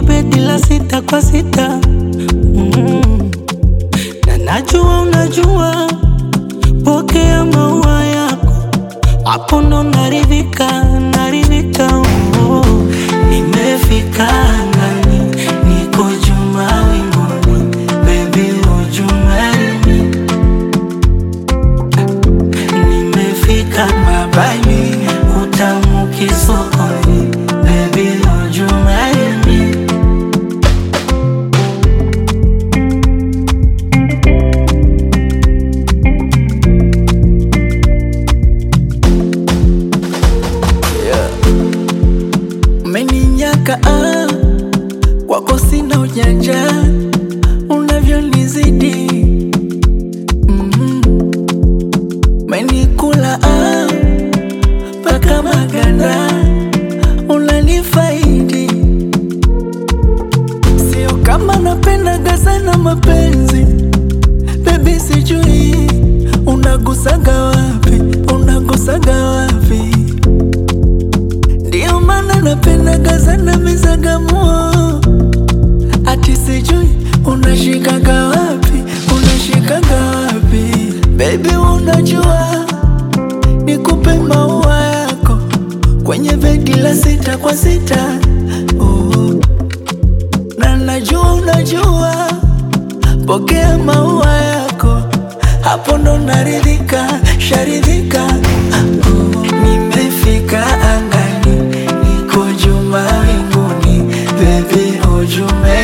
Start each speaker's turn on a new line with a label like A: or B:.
A: bedi la sita kwa sita mm. na najua unajua, pokea maua yako, hapo ndo naridhika, naridhika oh. Nimefika angani, niko juu mawinguni, baby would you marry me? Nimefika mabaini, utamu kisokoni, baby would you marry me?
B: Umeninyaka ah, kwako sina ujanja, unavyonizidi mm. Umenikula ah, mpaka maganda, unanifaidi sio kama napendaga sana mapenzi Baby, sijui unagusaga wapi, unagusaga wapi ndio maana napendaga sana mizagamuo, ati sijui unashikaga wapi, unashikaga wapi baby, unajua nikupe maua yako kwenye begi la sita kwa sita oh. na najua unajua, pokea maua yako, hapo ndo naridhika, sharidhika oh. Nimefika angani, niko juu mawinguni, baby would you marry